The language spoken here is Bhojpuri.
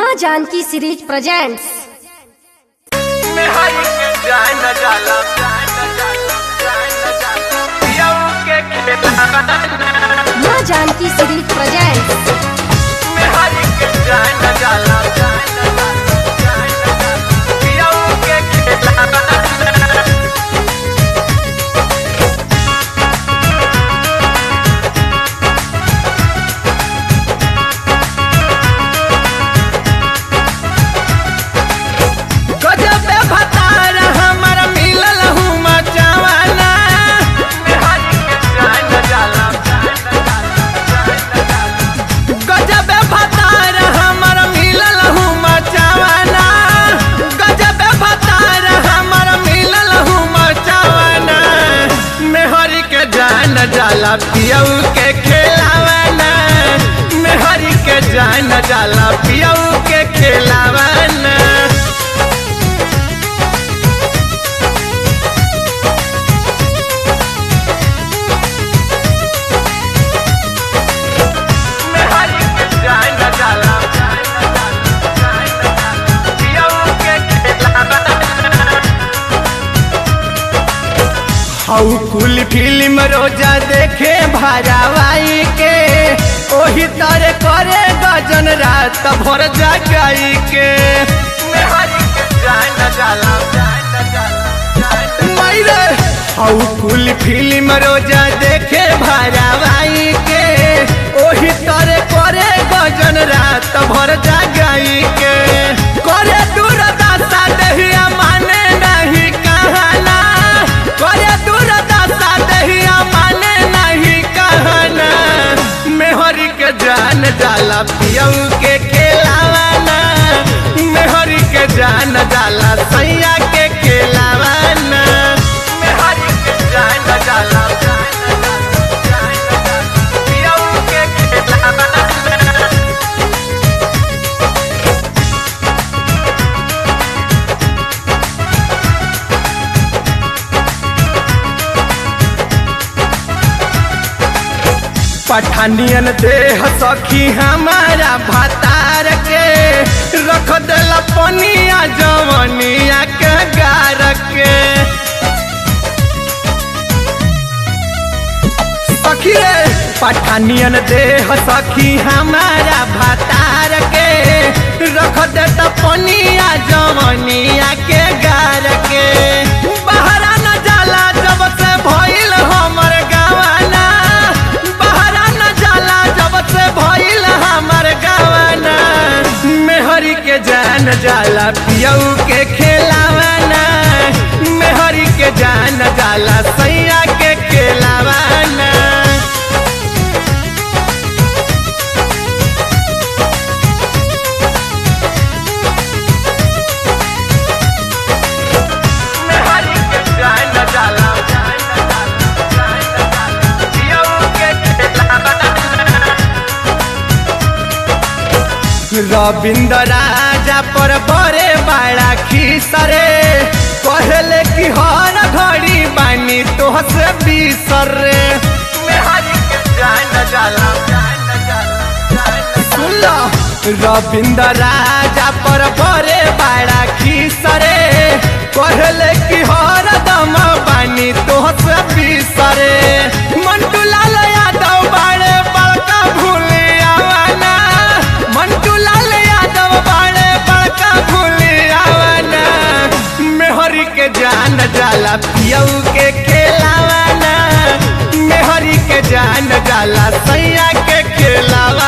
माँ जानकी सीरीज प्रेजेंट्स मेहरी के जाय न जाला जाय न जाला जाय न जाला पियऊ के खेला माँ जानकी सीरीज प्रेजेंट्स मेहरी के जाय न जाला जाय न जाला जाय न जाला पियऊ के खेला गजब भतार हमर मिलल हूँ मचावाना मेहरी के जाय न जाला जाय न जाला जाय न जाला गजब भतार हमर मिलल हूँ मचावाना गजब भतार हमर मिलल हूँ मचावाना मेहरी के जाय न जाला पियऊ के खेलावाना मेहरी के जाय न जाला पियऊ के खेलावाना मेहरी के जाय न जाला जाय न जाला जाय न जाला पियऊ के खेलावाना हऊ कुल फिल्म रोजा देखे भरावाई के ओही तरह करे गजन रात भर जगाई के मेहरी के जाय न जाला जाय न जाला जाय न मायरे हऊ कुल फिल्म रोजा देखे भरावाई के ओही तरह करे गजन रात भर जगाई के करे दूर दासा दहिया माने नहीं कहना करे दूर दासा दहिया माने नहीं कहना मेहरी के जान जाला पियऊ के खेलावाना मेहरी के जान जाला सैया के खेलावाना मेहरी के जान जाला जान जाला जान जाला पियऊ के खेलावाना पठानियन देह सखी हमारा भतार के रख देला पनिया जवनिया के गार के सखी रे पठानियन देह सखी हमारा भतार के रख देता पनिया जवनिया के गार के बहरा न जाला जब से भइल हमर गावाना बहरा न जाला जब से भइल हमर गावाना मेहरी के जान जाला पियऊ के खेलावाना मेहरी के जान जाला सैया के खेलावाना मेहरी के जान जाला जान जाला जान जाला पियऊ के खेलावाना रविंद्र राजा पर बड़े बड़ा खीसरे कहले कि हर घड़ी बानी तोह से बीसर रे मेहरी के जान जाला जान जाला जान सुन लो रविंद्र राजा पर बड़े बड़ा खीसरे कहले कि हर दम बानी तोह से बीसरे मंटू लाल यादव बड़े बड़का भूले आवाना मंटू लाल यादव बड़े बड़का भूले आवाना मेहरी के जान जाला पियऊ के खेलावाना मेहरी के जान जाला सैया के खेलावा